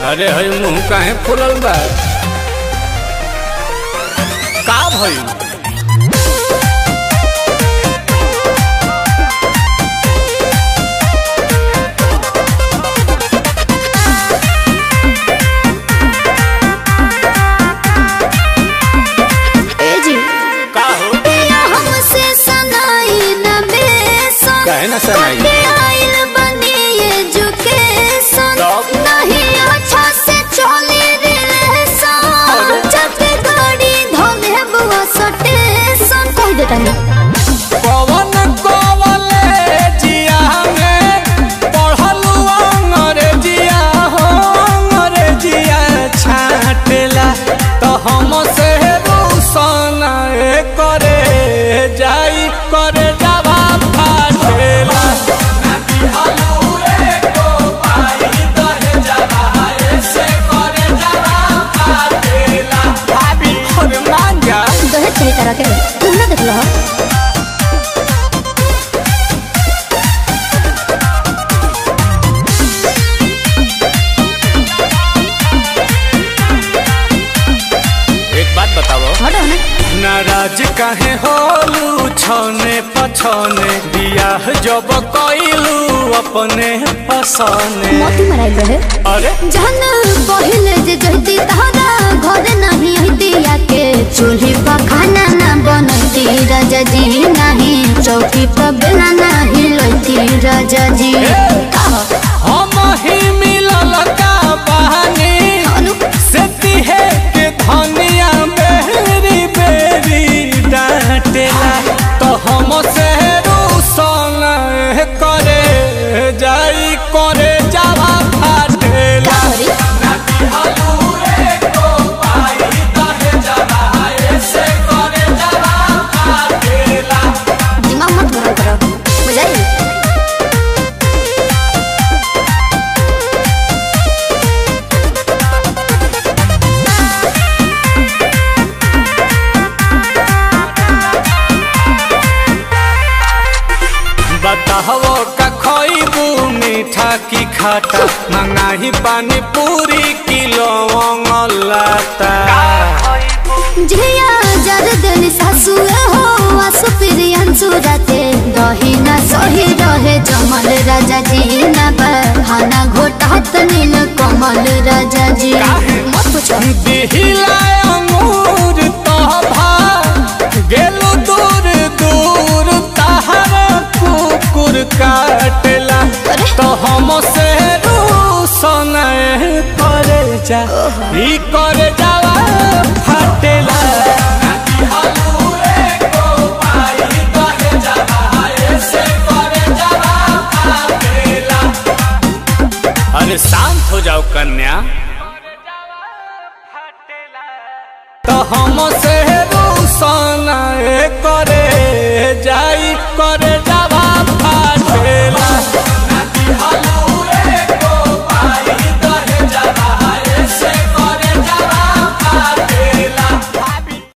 अरे हई मुंह काहे फुलल बा का भइल ए जी का हो पिया हमसे सनाई न बेसन काहे ना सनाई? कटे आइल बनी एजुकेशन तब? नहीं अच्छा से चली रिलेशन जब गाड़ी धोले बुआ सटेशन कह देता है पवन कॉलेजिया में पढ़लू अंग्रेजिया हो अंग्रेजिया छाटेला तो हम से रोशन करे जाई करे जावा फाटेला भाभी और मांगा दहेज कही तरह के तुम ना देख लो एक बात बताओ हटो ना नाराज काहे होलू छने पछने बियाह जब कइलू अपने पसने मोती मराई रहे अरे जहन पहिले जे जहती तहरा घर नहीं हती आके चूल्ही पर खाना ना बनती राजा जी नहीं चौकी पर बेला नहीं लती राजा जी हम ही मिलल का बहानी अनु से तिहे के धनिया बेरी बेरी डांटेला तो हम से रूसन करे जाई करे जावा फाटेला करी दिमाग मत गरम करो बुझाई बताहो का खइबू मीठा की खाटा मंगाही पानी पूरी किलो लाता झिया जर देनी सासु हो आसु प्रियन सुरते दही ना सही रहे जमल राजा जी ना बहाना घोटात नील कमल राजा जी मत पूछो दिहिला अंगूर तोभा गेलु दूर दूर तहर कुकुर काटेला अरे। तो हम से रूसन करे जा ई करे जावा फाटेला अरे शांत हो जाओ कन्या